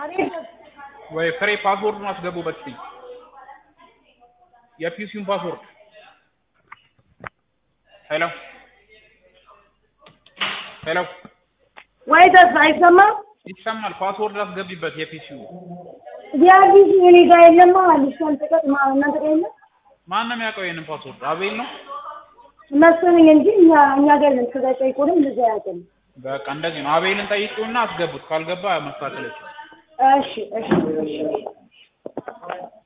ወይ ፍሬ ፓስወርዱን አስገቡበት እስኪ የፒሲውን ፓስወርድ ሄሎ ሄሎ ወይ ተስፋ አይሰማም? ይሰማል ፓስወርድ አስገቢበት የፒሲው የአዲስ እኔ ጋር የለማ አዲስ ካልተቀጥ እናንተ ጋር የለም ማን ነው የሚያውቀው ይሄንን ፓስወርድ አቤል ነው መሰለኝ እንጂ እኛ እኛ ጋር የለም። ከዛ ጠይቁንም እንደዛ ያውቅም። በቃ እንደዚህ ነው አቤልን ጠይቂውና አስገቡት ካልገባ መስተካከል ይችላል እሺ እሺ እሺ